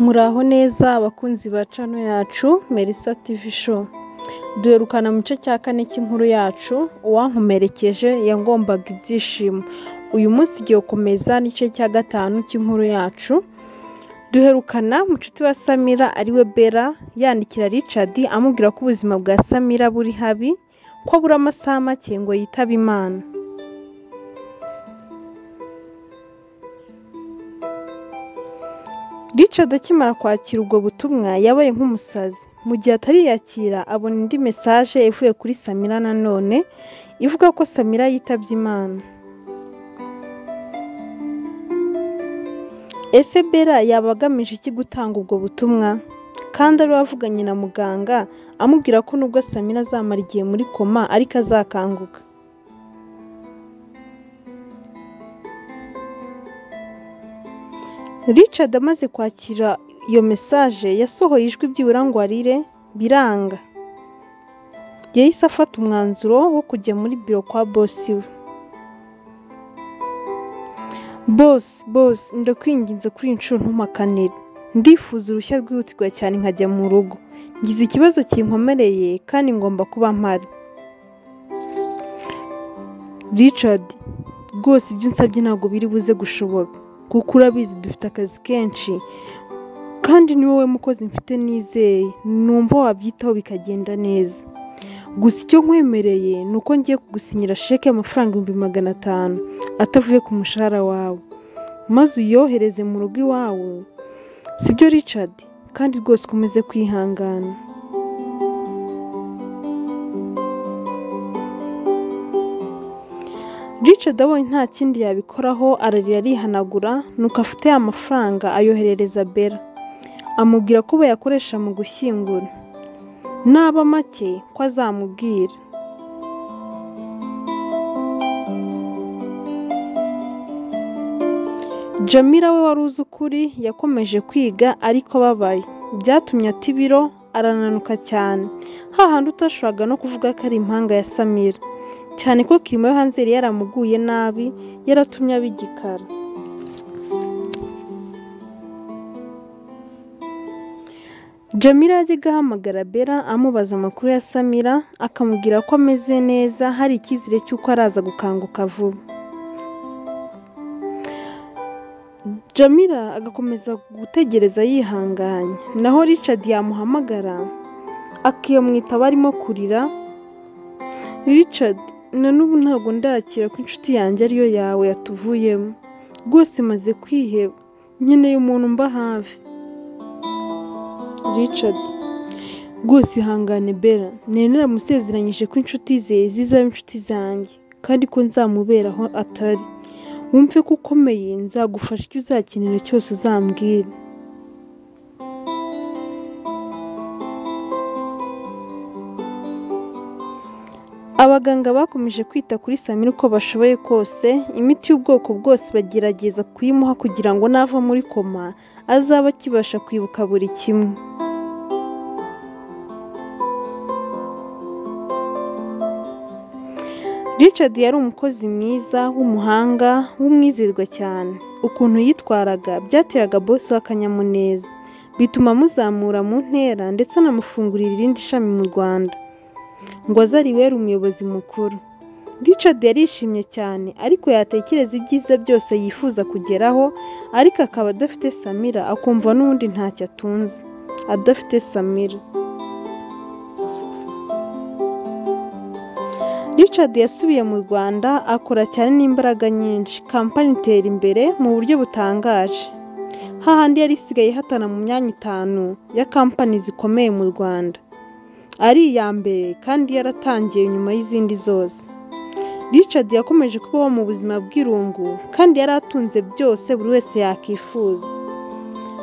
Muraho neza bakunzi ba cano yacu Melissa TV show, duherukana mu gice cya kane cy'inkuru yacu uwankomerekeje yagombaga ibyishimo, uyu munsi ugiye gukomeza n'igice cya gatanu cy'inkuru yacu, duherukana Mucuti wa Samira ariwe Bella yandikira Richard amubwira ko ubuzima bwa Samira buri habi, ko abura amasaha make ngo yitabe Imana. Richard akimara kwakira ubwo butumwa yabaye nk'umusazi, mu gihe atariyakira abona indi mesaje ivuye kuri Samira nanone ivuga ko Samira yitabye Imana. Ese Bella yaba agamije iki gutanga ubwo butumwa? Kandi ari we wavuganye na muganga amubwira ko nubwo Samira azamara igihe muri koma ariko azakanguka. Richard amaze kwakira iyo mesaje yasohoye ijwi byibura ngo arire biranga. Yahise afata umwanzuro wo kujya muri biro kwa bosi we. Bosi, bosi, ndakwinginze kuri iyi nshuro ntumpakanire. Ndifuza uruhushya rwihutirwa cyane nkajya mu rugo. Ngize ikibazo kinkomereye kandi ngomba kuba mpari. Richard, rwose ibyo unsabye ntabwo biri buze gushoboka. Kuko urabizi dufite akazi kenshi kandi ni wowe mukozi mfite nizeye, numva wabyitaho bikagenda neza. Gusa icyo nkwemereye ni uko ngiye kugusinyira sheke y'amafaranga ibihumbi magana atanu atavuye ku mushahara wawe, maze uyohereze mu rugo iwawe, sibyo Richard? Kandi rwose ukomeze kwihangana. Richard abonye nta kindi yabikoraho ararira arihanagura nuko afite ya mafaranga ayoherereza Bella, amubwira ko bayakoresha mu gushyingura, naba make ko azamubwira. Jamila we wari uzi ukuri yakomeje kwiga ariko ababaye, byatumye ata ibiro arananuka cyane, hahandi utashoboraga no kuvuga ko ari impanga ya Samira. cyane ko kirimo yo hanze yari yaramuguye nabi yaratumye aba igikara Jamila yajyaga ahamagara Bella amubaza amakuru ya Samira akamubwira ko ameze neza hari icyizere cy'uko araza gukanguka vuba Jamila agakomeza gutegereza yihanganye naho Richard yamuhamagara akiyamwitaba arimo kurira Richard na n'ubu ntabwo ndakira ko inshuti yanjye ariyo yawe yatuvuyemo rwose maze kwiheba nkeneye umuntu mba hafi Richard rwose ihangane Bella nari musezeranyije ko inshuti ze zizaba inshuti zanjye kandi ko nzamubera aho atari wumve ko ukomeye nzagufasha icyo uzakenera cyose uzambwira abaganga bakomeje kwita kuri Samira uko bashoboye kose imiti y'ubwoko bwose bagerageza kuyimuha kugira ngo nava muri koma azabe akibasha kwibuka buri kimwe Richard yari umukozi mwiza w'umuhanga w'umwizerwa cyane ukuntu yitwaraga byateraga bosi w'akanyamuneza bituma amuzamura mu ntera ndetse anamufungurira irindi shami mu Rwanda ngo aze aribere umuyobozi mukuru Richard yarishimye cyane ariko yatekereza ibyiza byose yifuza kugeraho ariko akaba adafite Samira akumva n'ubundi ntacyo atunze adafite Samira Richard yasubiye mu Rwanda akora cyane n'imbaraga nyinshi kampani itera imbere mu buryo butangaje hahandi yari isigaye ihatana mu myanya itanu ya kampani zikomeye mu Rwanda ari iya mbere kandi yaratangiye nyuma y'izindi zose Richard yakomeje kubaho mu buzima bw'irungu kandi yari atunze byose buri wese yakifuza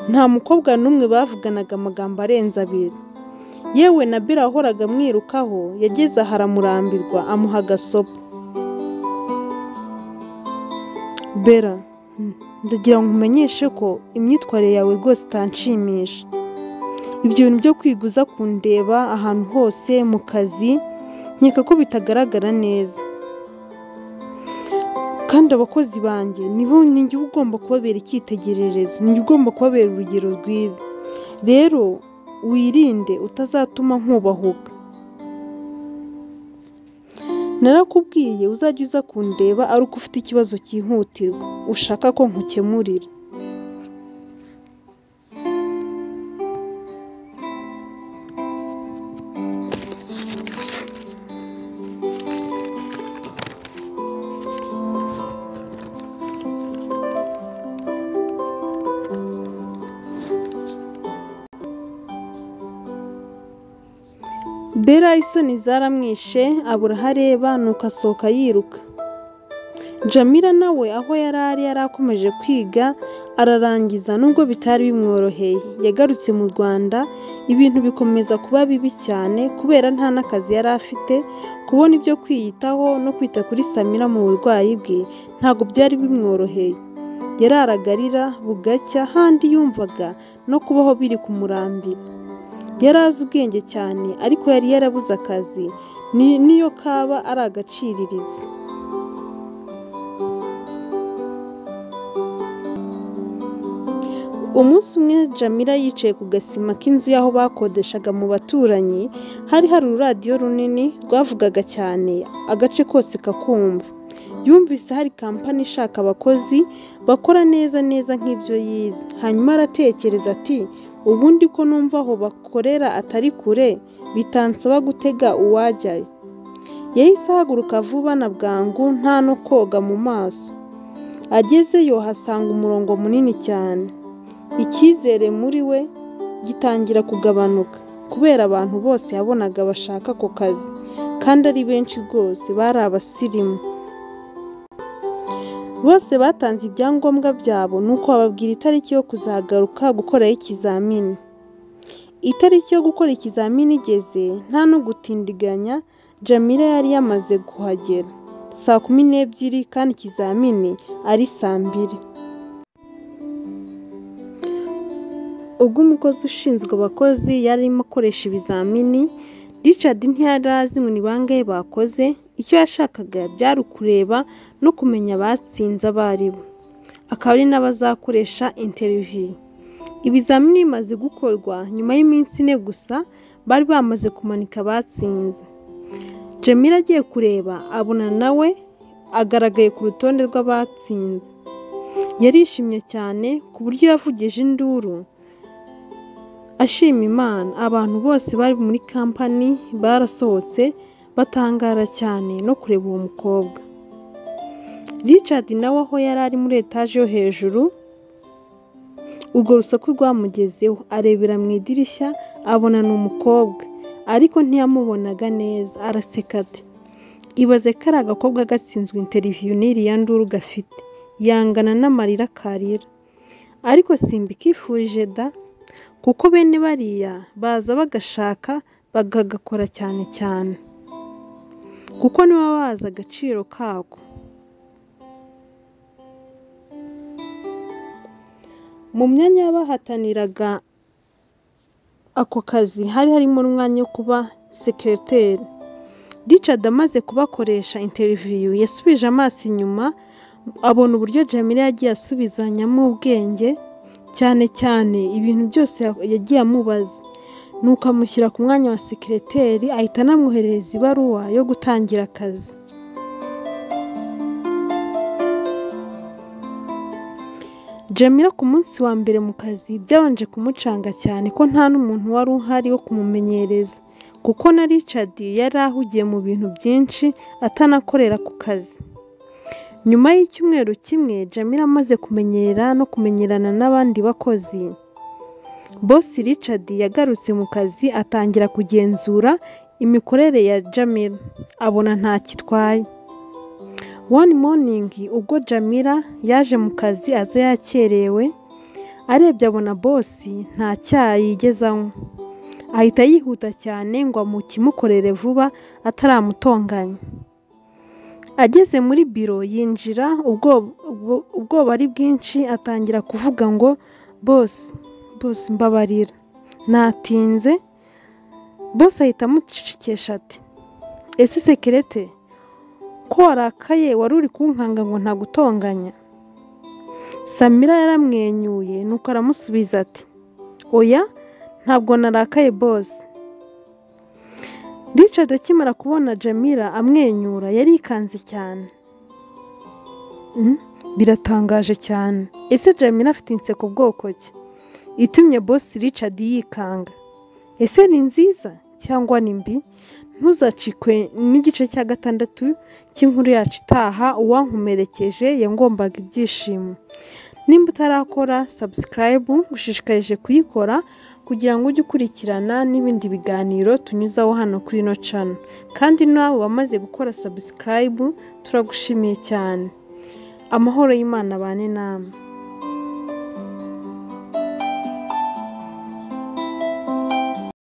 nta mukobwa n'umwe bavuganaga amagambo arenze abiri yewe na Bella wahoraga amwirukaho yageze aha aramurambirwa amuha agasopo Bella ndagira ngo umenyeshe ko imyitwarire yawe rwose itanshimisha ibyo bintu byo kwiguza kundeba ahantu hose mu kazi nkeka ko bitagaragara neza kandi abakozi banjye nibo ninjye uba ugomba kubabera icyitegererezo ninjye ugomba kubabera urugero rwiza rero wirinde utazatuma nkubahuka narakubwiye uzajya uza kundeba ari uko ufite ikibazo cyihutirwa ushaka ko nkukemurira bera isoni zaramwishe abura aho areba nuko asohoka yiruka jamila nawe aho yari ari yari akomeje kwiga ararangiza nubwo bitari bimworoheye yagarutse mu rwanda ibintu bikomeza kuba bibi cyane kubera nta n'akazi yari afite kubona ibyo kwiyitaho no kwita kuri samira mu burwayi bwe ntabwo byari bimworoheye yararagarira bugacya handi yumvaga no kubaho biri kumurambira yari azi ubwenge cyane ariko yari yarabuze akazi ni- niyo kaba ari agaciriritse umunsi umwe jamila yicaye ku gasima k'inzu y'aho bakodeshaga mu baturanyi hari hari ururadiyo runini rwavugaga cyane agace kose kakumva yumvise hari kampani ishaka abakozi bakora neza neza nk'ibyo yize hanyuma aratekereza ati ubundi ko numva aho bakorera atari kure bitansaba gutega uwajyayo yahise ahaguruka vuba na bwangu nta no koga mu maso agezeyo hasanga umurongo munini cyane icyizere muri we gitangira kugabanuka kubera abantu bose yabonaga bashaka ako kazi kandi ari benshi rwose bari abasirimu bose batanze ibyangombwa byabo nuko bababwira itariki yo kuzagaruka gukoraho ikizamini itariki yo gukora ikizamini igeze nta no gutindiganya jamila yari yamaze kuhagera saa kumi n'ebyiri kandi ikizamini ari saa mbiri ubwo umukozi ushinzwe abakozi yari arimo akoresha ibizamini richard ntiyari azi ngo ni bangahe bakoze icyo yashakaga byari ukureba no kumenya abatsinze abo ari bo akaba ari n'abazakoresha interiviyu ibizamini bimaze gukorwa nyuma y'iminsi ine gusa bari bamaze kumanika abatsinze jamila agiye kureba abona nawe agaragaye ku rutonde rw'abatsinze yarishimye cyane ku buryo yavugije induru ashima imana abantu bose bari muri kampani barasohotse batangara cyane no kureba uwo mukobwa richard nawe aho yari ari muri etaje yo hejuru urwo rusaku rwamugezeho arebera mu idirishya abona ni umukobwa ariko ntiyamubonaga neza araseka ati ibaze ko ari agakobwa gatsinzwe interiviyu n'iriya nduru gafite yangana n'amarira karira ariko simbikifurije da kuko bene bariya baza bagashaka bakagakora cyane cyane kuko nibo baba bazi agaciro kako mu myanya y'abahataniraga ako kazi hari harimo n'umwanya wo kuba sekereteri richard amaze kubakoresha interiviyu yasubije amaso inyuma abona uburyo jamila yagiye asubizanyamo ubwenge cyane cyane ibintu byose ya- yagiye amubaza nuko amushyira ku mwanya wa sekereteri ahita anamwoherereza ibaruwa yo gutangira akazi jamila ku munsi wa mbere mu kazi byabanje kumucanga cyane ko nta n'umuntu wari uhari wo kumumenyereza kuko na richard yari ahugiye mu bintu byinshi atanakorera ku kazi nyuma y'icyumweru kimwe jamila amaze kumenyera no kumenyerana n'abandi bakozi bosi richard yagarutse mu kazi atangira kugenzura imikorere ya jamila abona ntakitwaye one morning ubwo jamila yaje mu kazi aza yakerewe arebye abona bosi nta cyayi yigeze anywa ahita yihuta cyane ngo amukimukorere vuba ataramutonganya ageze muri biro yinjira ubwo- ubwo- ubwoba ari bwinshi atangira kuvuga ngo bosi bosi mbabarira natinze bosi ahita amucecekesha ati ese sekerete ko warakaye wari uri kunkanga ngo ntagutonganya samira yaramwenyuye nuko aramusubiza ati oya ntabwo narakaye bose Richard akimara kubona Jamila amwenyura yari yikanze cyane Mm, biratangaje cyane ese Jamila afite inseko bwoko ki itumye boss Richard yikanga ese ni nziza cyangwa ni mbi ntuzacikwe n'igice cya gatandatu cy'inkuru yacu itaha uwankomerekeje yangombaga ibyishimo nimba utarakora subscribe ngushishikarije kuyikora kugira ngo ujye ukurikirana n'ibindi biganiro tunyuzaho hano kuri ino cano kandi nawe wamaze gukora subscribe turagushimiye cyane amahoro y'imana abane namwe